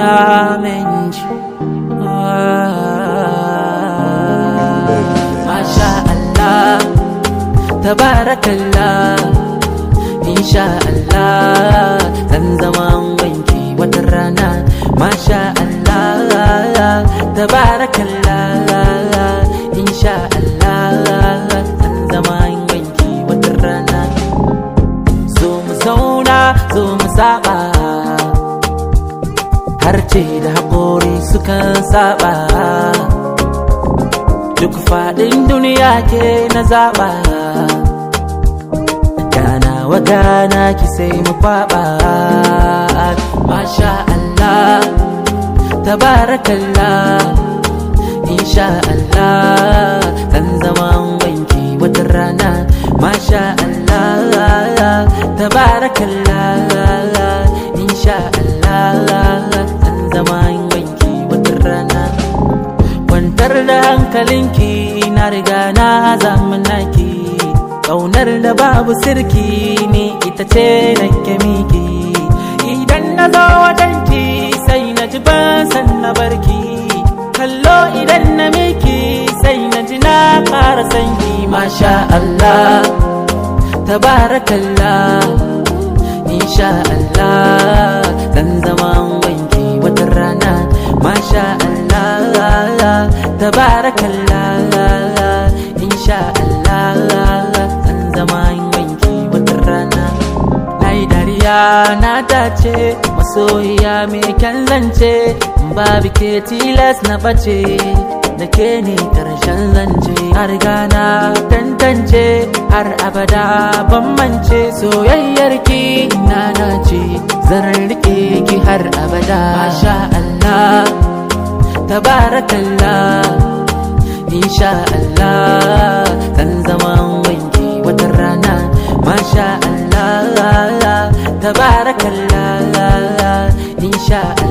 na menji Masha Allah Tabarakallah Insha Allah Zan zama wanki wata rana Masha Allah Tabarakallah Insha Allah Zan zama wanki wata rana Zo mu zauna zo mu saba Harce da haƙori sukan saba Duk faɗin duniya ke na zaɓa Gana wa gana ki sai mu kwaɓa Masha Allah Tabarakallah Insha Allah Zan zama wanki wata rana Masha Allah Tabarakallah Insha Allah Zan zama wanki wata rana kwantar da hankalinki na riga na zamanaki ƙaunar da babu sirki ne ita ce nake miki idan na zo wajenki sai na ji ban san na barki kallo idan na miki sai na ji na ƙara sanki masha Allah tabarakallah insha Allah zan zama wanki wata rana masha Allah tabarakallah insha Allah zan zama wanki wata rana na yi dariya na dace masoyiya mai kyan zance babu ke tilas na bace da ke ne karshen zance har gana tantance har abada ban mance soyayyar ki na nace zan rike ki har abada masha Allah tabarakallah insha Allah zan zama wanki wata rana masha Allah tabarakallah insha Allah